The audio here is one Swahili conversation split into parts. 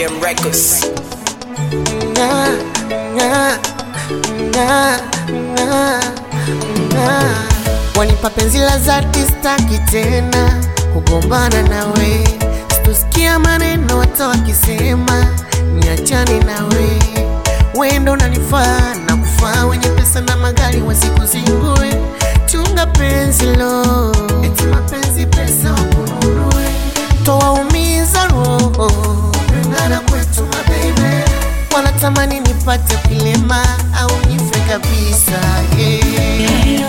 JM Records. na, na, na, na, na. Wanipa penzi la dhati, staki tena kugombana nawe, sitosikia maneno hata wakisema niachane nawe. Wendo unanifaa na kufaa, wenye pesa na magari wasikuzingue. Chunga penzi lo, eti mapenzi pesa wakununue, toa umiza roho, pendana kwetu mababy wanatamani nipate kilema au nife kabisa yeah.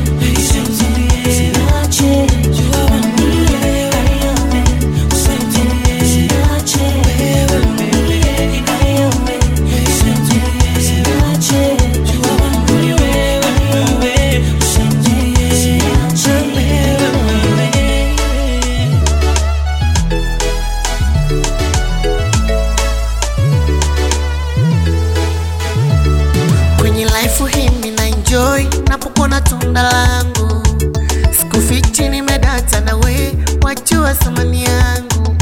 kwenye life hii mina enjoy napokona tunda langu sikufichi nimedata nawe wajua thamani yangu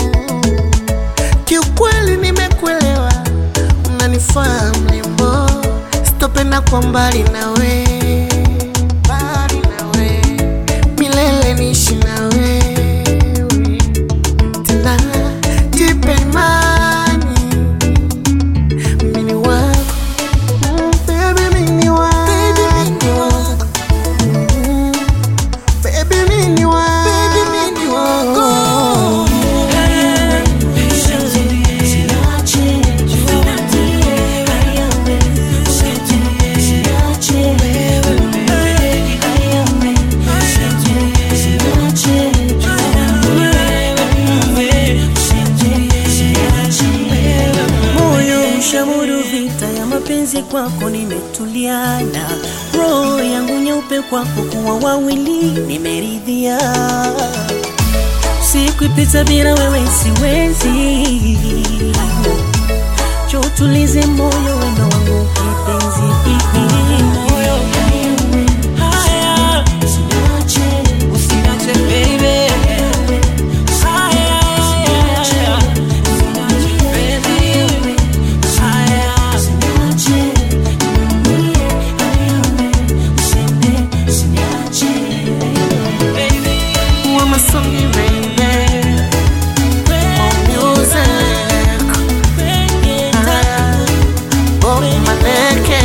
kiukweli nimekuelewa unanifaa mlembo sitopenda kwa mbali nawe mbali nawe milele niishi nawe tena jipe imani mini wako Mm, baby mini wako Mm, baby mini wako moyo ushauri vita ya mapenzi kwako nimetuliana roho yangu nyeupe kwako kuwa wawili nimeridhia siku ipita bila wewe siwezi chotulize moyo wendo wangu kipenzi moyo haya usinache baby haya Who am I singing, baby? More music. Ah, oh, my neck.